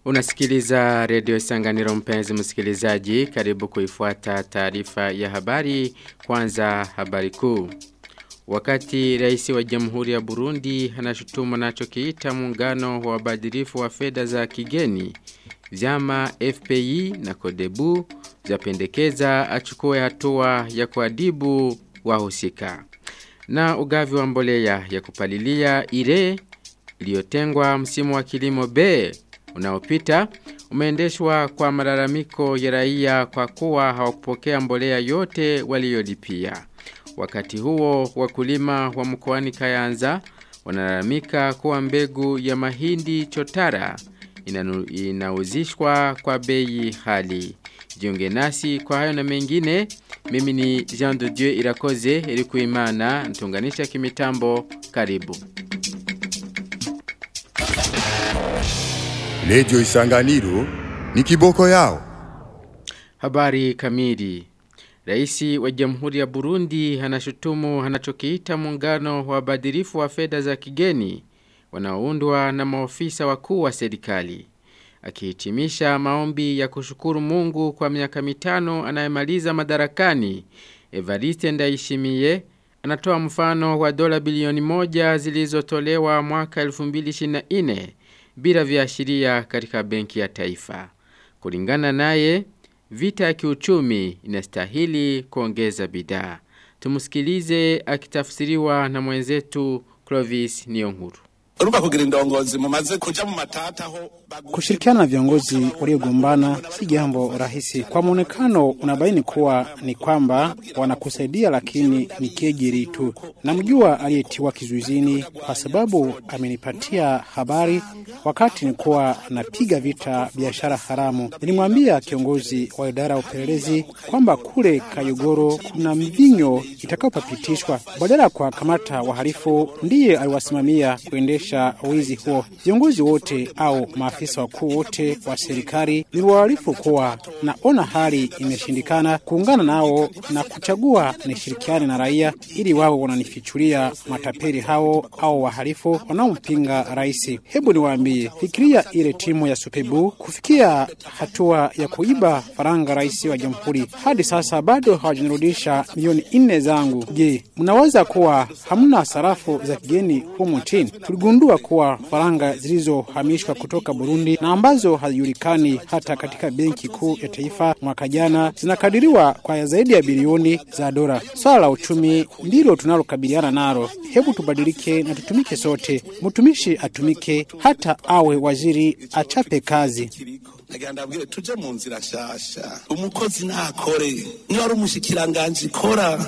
Unasikiliza redio Sanganiro mpenzi msikilizaji karibu kuifuata taarifa ya habari kwanza habari kuu. Wakati rais wa jamhuri ya Burundi anashutumu anachokiita muungano wa wabadilifu wa fedha za kigeni, vyama FPI na Kodebu zapendekeza achukue hatua ya kuadibu wahusika. Na ugavi wa mbolea ya kupalilia ire iliyotengwa msimu wa kilimo B unaopita umeendeshwa kwa malalamiko ya raia kwa kuwa hawakupokea mbolea yote waliyolipia. Wakati huo wakulima wa mkoani Kayanza wanalalamika kuwa mbegu ya mahindi chotara inanu, inauzishwa kwa bei hali. Jiunge nasi kwa hayo na mengine, mimi ni Jean de Dieu Irakoze ilikuimana ntunganisha kimitambo karibu. Redio Isanganiro ni kiboko yao. Habari kamili. Raisi wa Jamhuri ya Burundi anashutumu anachokiita muungano wa wabadilifu wa fedha za kigeni wanaoundwa na maofisa wakuu wa serikali. Akihitimisha maombi ya kushukuru Mungu kwa miaka mitano anayemaliza madarakani, Evariste Ndayishimiye anatoa mfano wa dola bilioni moja zilizotolewa mwaka 2024 bila viashiria katika benki ya taifa. Kulingana naye, vita ya kiuchumi inastahili kuongeza bidhaa. Tumusikilize akitafsiriwa na mwenzetu Clovis Niyonkuru. urumva kugira indongozi mumaze kuja mu matata ho Kushirikiana na viongozi waliogombana si jambo rahisi. Kwa muonekano unabaini kuwa ni kwamba wanakusaidia, lakini ni kejeli tu. Namjua aliyetiwa kizuizini kwa sababu amenipatia habari wakati nilikuwa napiga vita biashara haramu. Nilimwambia kiongozi wa idara ya upelelezi kwamba kule Kayogoro kuna mvinyo itakayopapitishwa badala ya kuwakamata wahalifu, ndiye aliwasimamia kuendesha wizi huo. Viongozi wote au maafisa wakuu wote wa serikali niliwaarifu kuwa naona hali imeshindikana kuungana nao na kuchagua nishirikiane na raia ili wawe wananifichulia matapeli hao au wahalifu wanaompinga rais. Hebu niwaambie, fikiria ile timu ya Supebu kufikia hatua ya kuiba faranga rais wa jamhuri. Hadi sasa bado hawajanirudisha milioni nne zangu. Je, mnaweza kuwa hamna sarafu za kigeni humu nchini? Tuligundua kuwa faranga zilizohamishwa kutoka Burundi na ambazo hazijulikani hata katika benki kuu ya taifa mwaka jana zinakadiriwa kwa zaidi ya bilioni za dola. Swala la uchumi ndilo tunalokabiliana nalo. Hebu tubadilike na tutumike sote. Mtumishi atumike, hata awe waziri achape kazi. nagira ndabwire tuje mu nzira shasha umukozi nakore niba ari umushikiranganji kora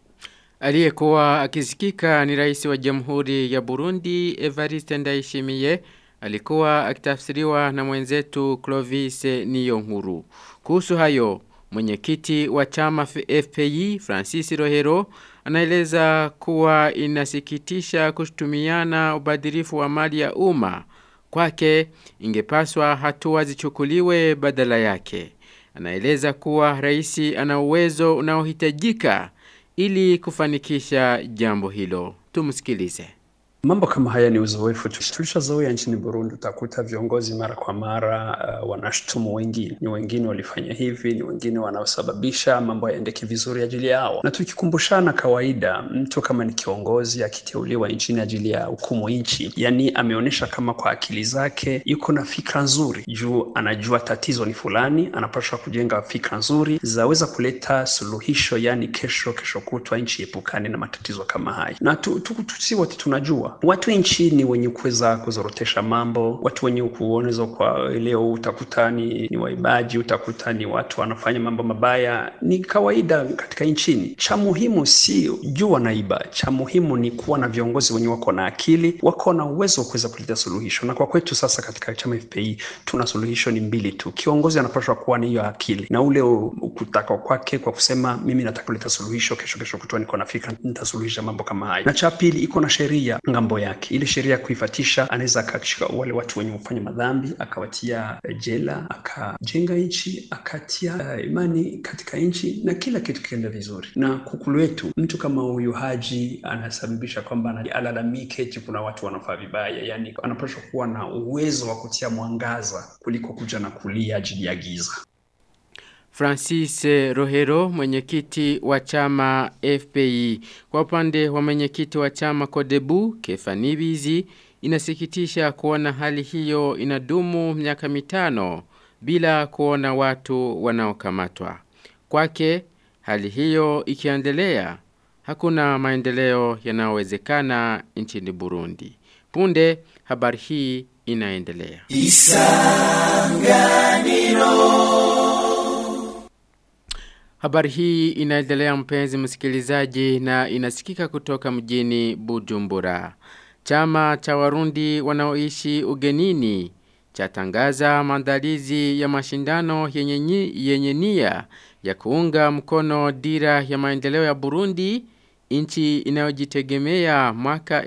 Aliyekuwa akisikika ni rais wa Jamhuri ya Burundi Evariste Ndayishimiye alikuwa akitafsiriwa na mwenzetu Clovis Niyonkuru. Kuhusu hayo, mwenyekiti wa chama FPI Francis Rohero anaeleza kuwa inasikitisha kushutumiana ubadhirifu wa mali ya umma. Kwake ingepaswa hatua zichukuliwe badala yake. Anaeleza kuwa rais ana uwezo unaohitajika ili kufanikisha jambo hilo. Tumsikilize. Mambo kama haya ni uzoefu tu- tulishazoea nchini Burundi. Utakuta viongozi mara kwa mara uh, wanashutumu wengine, ni wengine walifanya hivi, ni wengine wanaosababisha mambo yaendeke vizuri ajili yao. Na tukikumbushana, kawaida mtu kama ni kiongozi akiteuliwa nchini ajili ya hukumu nchi, yani ameonyesha kama kwa akili zake yuko na fikra nzuri juu anajua tatizo ni fulani, anapaswa kujenga fikra nzuri zaweza kuleta suluhisho, yani kesho kesho kutwa nchi epukane na matatizo kama haya, na tu, tu, tu, si wote tunajua watu nchini wenye kuweza kuzorotesha mambo, watu wenye kuonezwa kwa leo, utakuta ni, ni waibaji, utakuta ni watu wanafanya mambo mabaya, ni kawaida katika nchini. Cha muhimu si juu wanaiba, cha muhimu ni kuwa na viongozi wenye wako na akili, wako na uwezo wa kuweza kuleta suluhisho. Na kwa kwetu sasa katika chama FPI tuna suluhisho ni mbili tu. Kiongozi anapaswa kuwa na hiyo akili na ule u- kutaka kwake kwa kusema mimi nataka kuleta suluhisho, kesho kesho kutwa niko na fikra nitasuluhisha mambo kama haya. Na cha pili iko na sheria ngambo yake. Ile sheria ya kuifatisha, anaweza akashika wale watu wenye kufanya madhambi akawatia jela, akajenga nchi, akatia uh, imani katika nchi na kila kitu kienda vizuri. Na kukulu wetu, mtu kama huyu Haji anasababisha kwamba alalamike eti kuna watu wanafaa vibaya, yani anapaswa kuwa na uwezo wa kutia mwangaza kuliko kuja na kulia ajili ya giza. Francis Rohero mwenyekiti wa chama FPI kwa upande wa mwenyekiti wa chama Kodebu Kefanibizi inasikitisha kuona hali hiyo inadumu miaka mitano bila kuona watu wanaokamatwa. Kwake hali hiyo ikiendelea hakuna maendeleo yanayowezekana nchini Burundi. Punde habari hii inaendelea. Isanganiro Habari hii inaendelea mpenzi msikilizaji na inasikika kutoka mjini Bujumbura. Chama cha Warundi wanaoishi ugenini chatangaza maandalizi ya mashindano yenye, yenye nia ya kuunga mkono dira ya maendeleo ya Burundi nchi inayojitegemea mwaka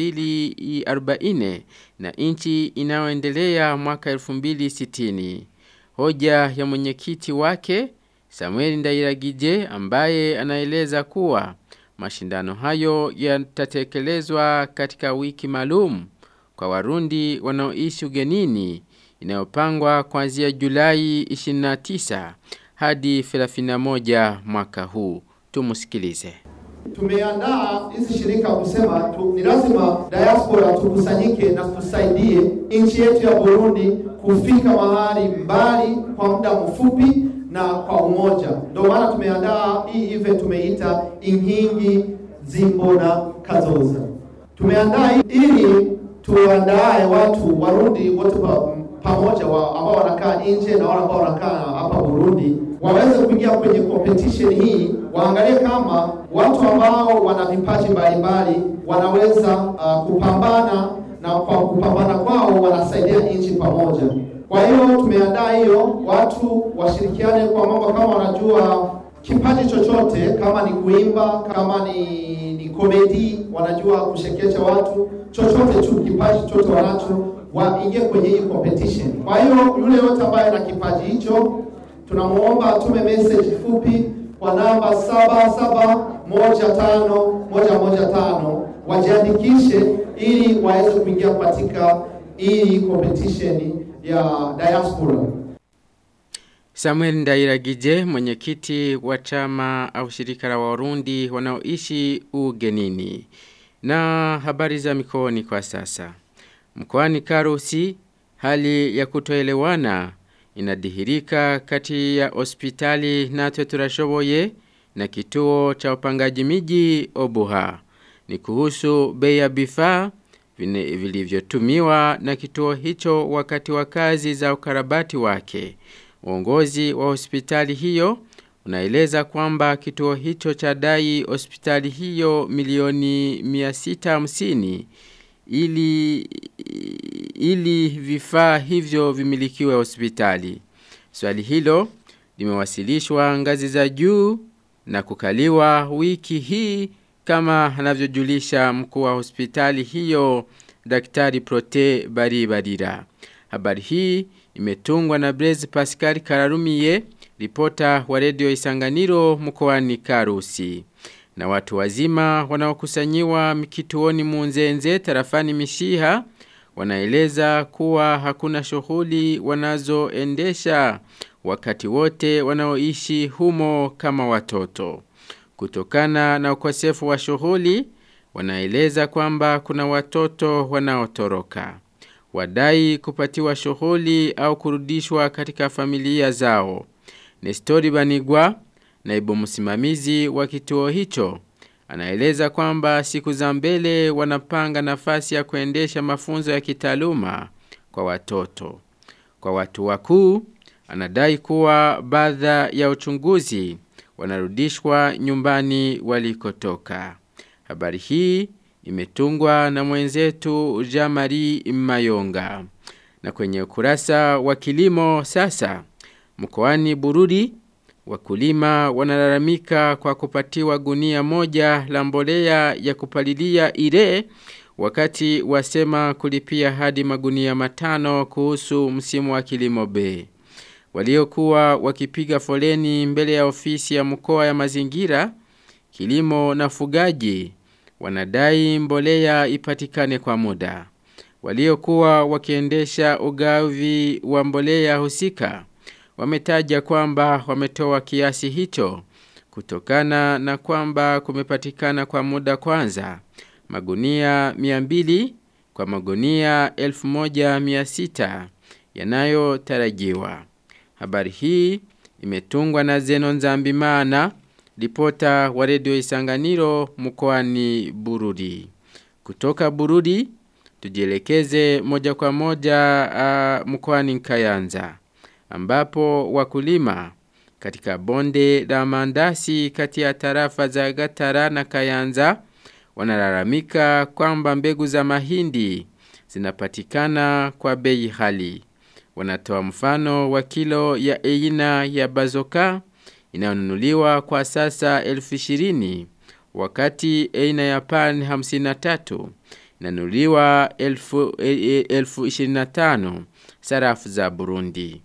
2040 na nchi inayoendelea mwaka 2060. Hoja ya mwenyekiti wake Samuel Ndairagije ambaye anaeleza kuwa mashindano hayo yatatekelezwa katika wiki maalum kwa Warundi wanaoishi ugenini inayopangwa kuanzia Julai 29 hadi 31 mwaka huu. Tumusikilize. Tumeandaa hizi shirika kusema tu, ni lazima diaspora tukusanyike na tusaidie nchi yetu ya Burundi kufika mahali mbali kwa muda mfupi na kwa umoja. Ndio maana tumeandaa hii event tumeita Inkingi Zimbona Kazoza. Tumeandaa ili tuandae watu Warundi wote pa, pamoja wa, ambao wanakaa nje na wale ambao wanakaa hapa Burundi waweze kuingia kwenye competition hii, waangalie kama watu ambao wana vipaji mbalimbali wanaweza uh, kupambana na kwa kupambana kwao wanasaidia nchi pamoja. Kwa hiyo tumeandaa hiyo, watu washirikiane kwa mambo kama wanajua kipaji chochote, kama ni kuimba, kama ni ni komedi, wanajua kushekecha watu, chochote tu, kipaji chochote wanacho, waingie kwenye hii competition. Kwa hiyo yule yote ambaye ana kipaji hicho, tunamuomba atume message fupi kwa namba saba saba moja tano moja moja tano wajiandikishe ili waweze kuingia katika hii competition ya diaspora. Samuel Ndairagije mwenyekiti wa chama au shirika la Warundi wanaoishi ugenini. Na habari za mikoani kwa sasa. Mkoani Karusi hali ya kutoelewana inadhihirika kati ya hospitali na Teturashoboye na kituo cha upangaji miji Obuha. Ni kuhusu bei ya bifaa vilivyotumiwa na kituo hicho wakati wa kazi za ukarabati wake. Uongozi wa hospitali hiyo unaeleza kwamba kituo hicho cha dai hospitali hiyo milioni 650 ili ili vifaa hivyo vimilikiwe hospitali. Swali hilo limewasilishwa ngazi za juu na kukaliwa wiki hii kama anavyojulisha mkuu wa hospitali hiyo Daktari Prote Baribarira. Habari hii imetungwa na Blaise Pascal Kararumiye, ripota wa redio Isanganiro mkoani Karusi. Na watu wazima wanaokusanyiwa kituoni Munzenze tarafani Mishiha wanaeleza kuwa hakuna shughuli wanazoendesha wakati wote wanaoishi humo kama watoto. Kutokana na ukosefu wa shughuli, wanaeleza kwamba kuna watoto wanaotoroka. Wadai kupatiwa shughuli au kurudishwa katika familia zao. Nestori Banigwa, naibu msimamizi wa kituo hicho, anaeleza kwamba siku za mbele wanapanga nafasi ya kuendesha mafunzo ya kitaaluma kwa watoto. Kwa watu wakuu, anadai kuwa baadha ya uchunguzi wanarudishwa nyumbani walikotoka. Habari hii imetungwa na mwenzetu Jamari Mayonga. Na kwenye ukurasa wa kilimo sasa, mkoani Bururi, wakulima wanalalamika kwa kupatiwa gunia moja la mbolea ya kupalilia ile wakati wasema kulipia hadi magunia matano kuhusu msimu wa kilimo B. Waliokuwa wakipiga foleni mbele ya ofisi ya mkoa ya mazingira, kilimo na fugaji wanadai mbolea ipatikane kwa muda. Waliokuwa wakiendesha ugavi wa mbolea husika wametaja kwamba wametoa kiasi hicho kutokana na kwamba kumepatikana kwa muda kwanza magunia 200 kwa magunia 1600 yanayotarajiwa. Habari hii imetungwa na Zenon Zambimana, ripota wa redio Isanganiro mkoani Bururi. Kutoka Bururi tujielekeze moja kwa moja uh, mkoani Kayanza ambapo wakulima katika bonde la mandasi kati ya tarafa za Gatara na Kayanza wanalalamika kwamba mbegu za mahindi zinapatikana kwa bei hali. Wanatoa mfano wa kilo ya aina ya bazoka inayonunuliwa kwa sasa elfu ishirini wakati aina ya pan hamsini na tatu inanunuliwa elfu, elfu ishirini na tano sarafu za Burundi.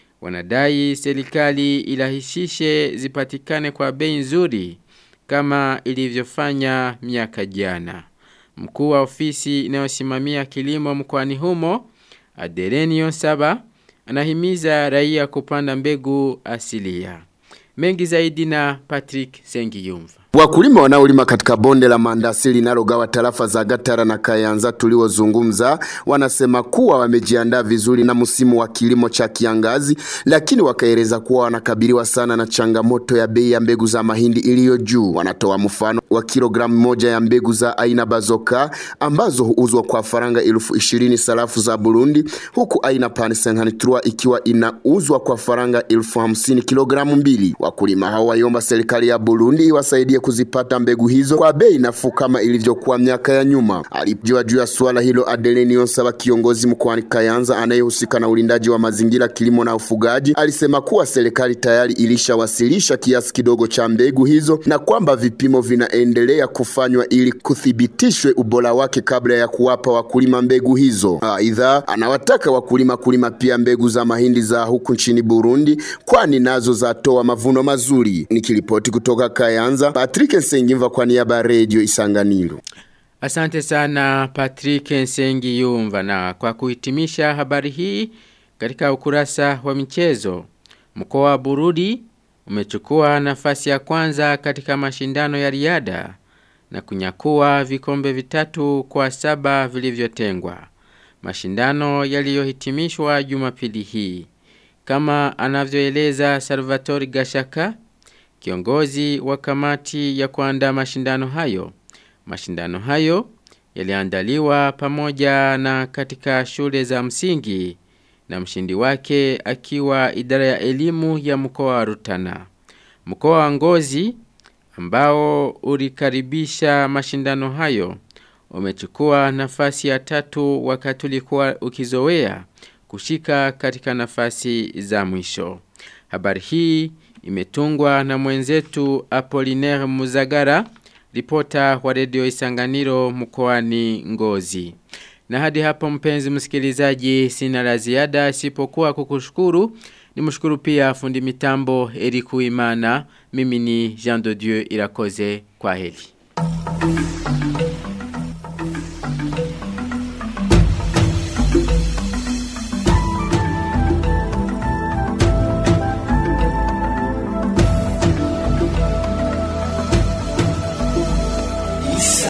Wanadai serikali ilahisishe zipatikane kwa bei nzuri kama ilivyofanya miaka jana. Mkuu wa ofisi inayosimamia kilimo mkoani humo, Adelenio Saba, anahimiza raia kupanda mbegu asilia. Mengi zaidi na Patrick Sengiyumva. Wakulima wanaolima katika bonde la mandasi linalogawa tarafa za Gatara na Kayanza tuliozungumza wanasema kuwa wamejiandaa vizuri na msimu wa kilimo cha kiangazi, lakini wakaeleza kuwa wanakabiliwa sana na changamoto ya bei ya mbegu za mahindi iliyo juu. Wanatoa mfano wa kilogramu moja ya mbegu za aina bazoka ambazo huuzwa kwa faranga elfu ishirini sarafu za Burundi, huku aina pansenhanitrua ikiwa inauzwa kwa faranga elfu hamsini kilogramu mbili. Wakulima hao waiomba serikali ya Burundi iwasaidie kuzipata mbegu hizo kwa bei nafuu kama ilivyokuwa miaka ya nyuma. Alijua juu ya suala hilo Adeline Onsaba, kiongozi mkoani Kayanza anayehusika na ulindaji wa mazingira, kilimo na ufugaji, alisema kuwa serikali tayari ilishawasilisha kiasi kidogo cha mbegu hizo na kwamba vipimo vinaendelea kufanywa ili kuthibitishwe ubora wake kabla ya kuwapa wakulima mbegu hizo. Aidha, anawataka wakulima kulima pia mbegu za mahindi za huku nchini Burundi, kwani nazo zatoa mavuno mazuri. Nikiripoti kutoka Kayanza, Patrick Nsengimva kwa niaba ya Radio Isanganiro. Asante sana Patrick Nsengi Yumva na kwa kuhitimisha habari hii katika ukurasa wa michezo. Mkoa wa Burudi umechukua nafasi ya kwanza katika mashindano ya riada na kunyakua vikombe vitatu kwa saba vilivyotengwa. Mashindano yaliyohitimishwa Jumapili hii. Kama anavyoeleza Salvatore Gashaka, kiongozi wa kamati ya kuandaa mashindano hayo. Mashindano hayo yaliandaliwa pamoja na katika shule za msingi na mshindi wake akiwa idara ya elimu ya mkoa wa Rutana. Mkoa wa Ngozi ambao ulikaribisha mashindano hayo umechukua nafasi ya tatu wakati ulikuwa ukizowea kushika katika nafasi za mwisho. Habari hii imetungwa na mwenzetu Apollinaire Muzagara, ripota wa redio Isanganiro mkoani Ngozi. Na hadi hapo mpenzi msikilizaji sina la ziada isipokuwa kukushukuru. Nimshukuru pia fundi mitambo Eriku Imana. Mimi ni Jean de Dieu Irakoze kwa heli.